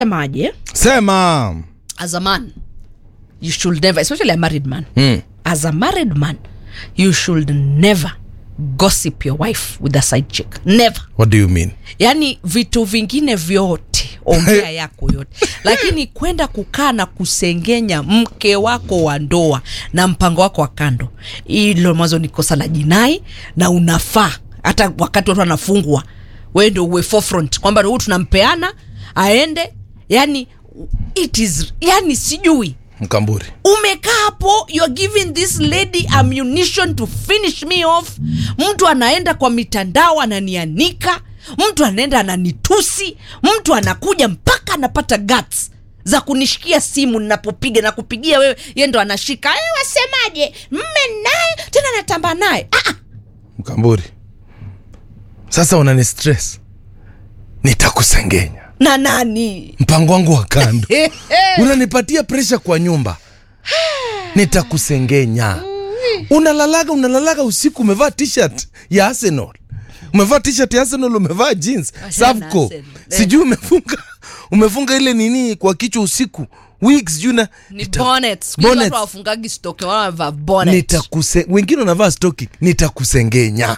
semaje sema as a man you should never especially a married man mm. as a married man you should never gossip your wife with a side chick never what do you mean yaani vitu vingine vyote ongea yako yote lakini kwenda kukaa na kusengenya mke wako wa ndoa na mpango wako wa kando hilo mwanzo ni kosa la jinai na unafaa hata wakati watu wanafungwa wewe ndio uwe forefront kwamba huu tunampeana aende yani it is yani sijui mkamburi umekaa hapo you're giving this lady ammunition to finish me off mtu anaenda kwa mitandao ananianika mtu anaenda ananitusi mtu anakuja mpaka anapata guts za kunishikia simu ninapopiga na kupigia wewe ye ndo anashika "Eh, wasemaje mme naye tena natamba naye ah, ah. mkamburi sasa unani stress nitakusengenya na nani mpango wangu wa kando unanipatia presha kwa nyumba nitakusengenya unalalaga unalalaga usiku umevaa t-shirt ya arsenal umevaa t-shirt ya arsenal umevaa jeans Achana savco Arsenal. sijui umefunga umefunga ile nini kwa kichwa usiku wigs sijui na ni nita- bonnet Siku hizi bonnet. watu hawafungagi stoke wanavaa bonnet nitakuse wengine wanavaa stoki nitakusengenya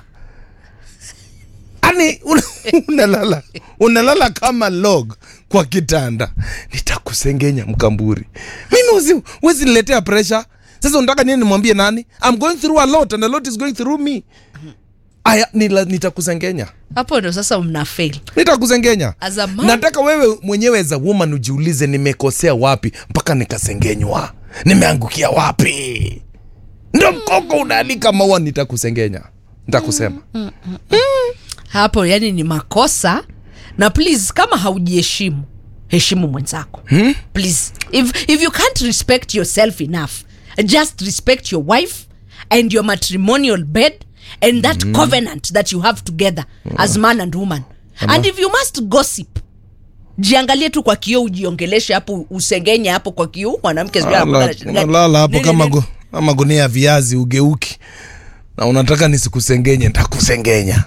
ani una- unalala unalala kama log kwa kitanda nitakusengenya mkamburi mimi wezi, wezi niletea pressure sasa unataka nini nimwambie nani I'm going through a lot and a lot is going through me aya nila- nitakusengenya hapo ndo sasa mna fail nitakusengenya As a man- nataka wewe mwenyewe as a woman ujiulize nimekosea wapi mpaka nikasengenywa nimeangukia wapi ndo mkoko unaalika maua nitakusengenya nitakusema hapo yani ni makosa na please kama haujiheshimu heshimu mwenzako hmm? please if, if you can't respect yourself enough just respect your wife and your matrimonial bed and that covenant that you have together as man and woman and if you must gossip jiangalie tu kwa kioo ujiongeleshe hapo usengenye hapo kwa kioo mwanamke sijui anakuwa na shida gani. unalala hapo Nini, kama, nini? gu, kama gunia ya viazi ugeuki na unataka nisikusengenye ntakusengenya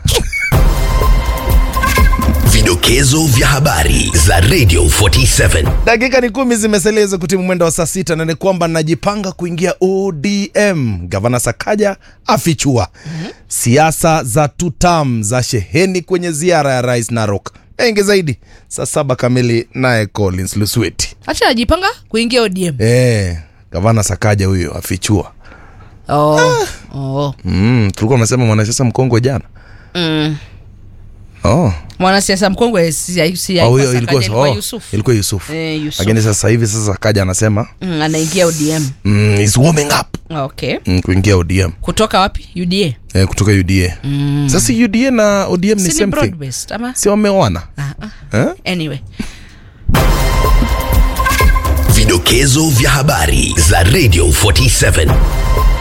Vidokezo vya habari za Radio 47. dakika ni kumi zimesalia za kutimu mwendo wa saa sita na ni kwamba najipanga kuingia odm gavana sakaja afichua siasa za tutam za sheheni kwenye ziara ya rais narok mengi zaidi saa saba kamili naye collins lusweti acha ajipanga kuingia odm e, gavana sakaja huyo afichua oh. oh. mm, tulikuwa unasema mwanasiasa mkongwe jana mm. oh. mwanasiasa mkongwe si, si, Oh, huyo Sakaja, ilikuwa, ilikuwa oh, Yusuf. ilikuwa yusuf Eh, Yusuf. lakini sasa hivi sasa sakaja anasema Mm, anaingia odm mm, is warming up okay mm, kuingia odm kutoka wapi uda eh, kutoka uda mm. sasa uda na odm ni si ni same thing broad-based, ama si wameoana ah, ah. eh? anyway Vidokezo vya habari za Radio 47.